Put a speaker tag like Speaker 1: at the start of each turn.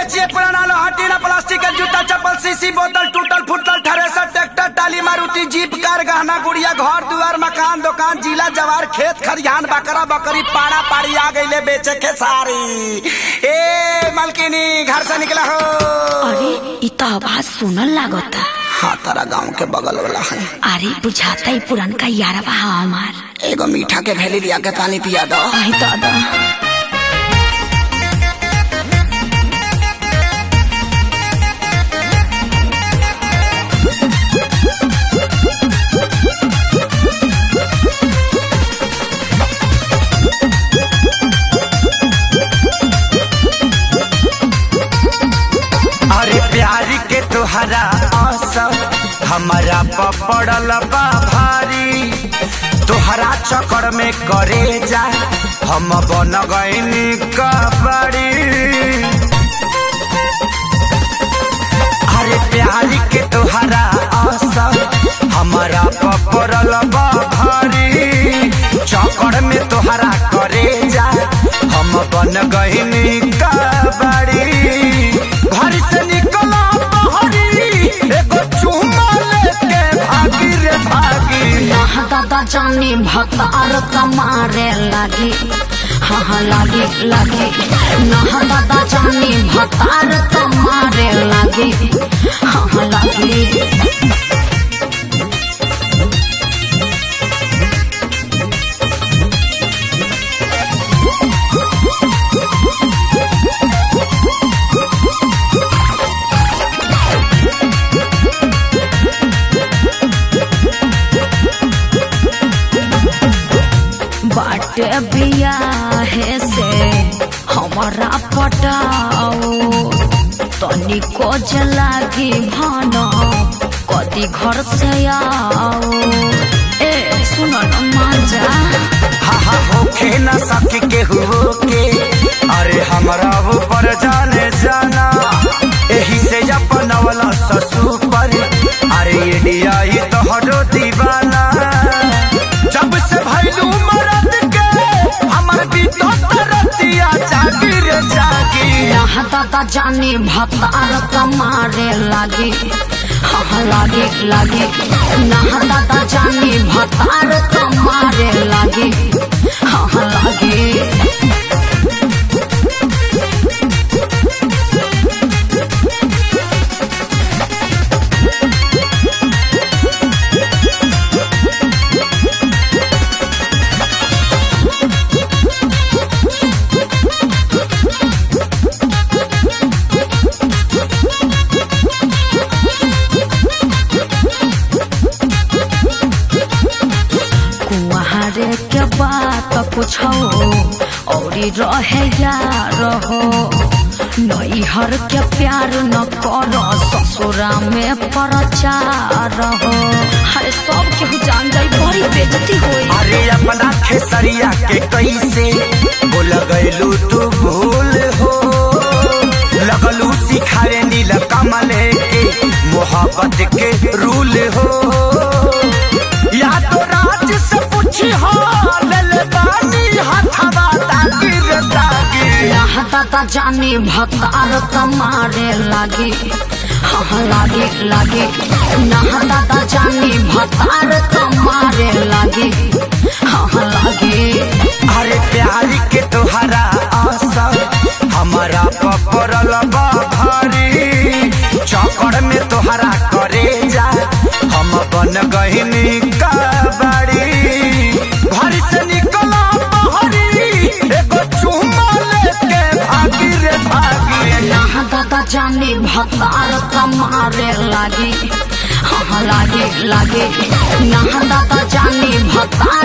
Speaker 1: बेचिए पुराना लोहा टीना प्लास्टिक के जूता चप्पल सीसी बोतल टूटल फूटल थ्रेसर ट्रैक्टर टाली मारुति जीप कार गहना गुड़िया घर दुआर मकान दुकान जिला जवार खेत खरिहान बकरा बकरी पाड़ा पाड़ी आ गईले बेचे के सारी ए मलकिनी घर से निकला हो
Speaker 2: अरे इ त आवाज सुनल लागता
Speaker 1: हाँ तारा गांव के बगल वाला है
Speaker 2: अरे बुझाता ही पुरनका यारवा हा हमार
Speaker 1: एगो मीठा के भेली लिया के पानी पिया दो
Speaker 2: आई दादा
Speaker 1: अरे प्यारी के तोहरा असर हमारा पपड़ल बा भारी तोहरा चक्कर में करे जा हम बन गईनी कबड़ी अरे प्यारी के तोहरा असर हमारा पपड़ल बा भारी चक्कर में तोहरा करे जा हम बन गईनी कबड़ी घर से निकला बहरी एगो चुम्मा लेके भागी रे भागी
Speaker 2: यह दादा जानी भतार कमारे लागी हाँ हाँ लागे लागे नह दादा जानी भतार कमारे लागे हाँ हाँ लागे बाटे बियाहे से हमारा पटाओ तनिको जलागी भानो कदी घर से आओ ए सुनो न मांजा
Speaker 1: हा हा होखे न सके के हुओ के अरे हमरा ऊपर जाने जाना एही से अपन वाला ससु पर अरे इंडिया ही तो हरो दीवाना जब से भैलू मरद के हमर बीतो तरतिया जागी रे जागी
Speaker 2: यहाँ दादा जानी भतार कमारे लागे हाँ लागे लागे नहा दादा जानी भतार कमारे लागे हाँ लागे कुआरे के बात पूछो औरी रहे यार हो नैहर के प्यार न करो ससुरा में प्रचार हो हरे सब केहू जान जाई बड़ी बेजती होई
Speaker 1: अरे अपना खेसरिया के कैसे बोल गैलू तू भूल हो लगलू सिखाए नील कमले के मोहब्बत के रूल हो या तो राज से पूछी हो लल बानी हथवा तागी रे तागी
Speaker 2: यहाँ दादा जानी भतार कमारे लागे हाँ लागे लागे नहा दादा जानी भतार कमारे लागे हाँ लागे
Speaker 1: अरे प्यारी के तोहरा असर हमारा पपरल बा भारी चौकड़ में तोहरा करे जा हम बन गहिनी कबाड़ी घर से निकला बहरी एगो चुम्मा लेके भागी रे भागी
Speaker 2: यहाँ दादा जानी भतार कमारे लागे हाँ लागे लागे यहाँ दादा जानी भतार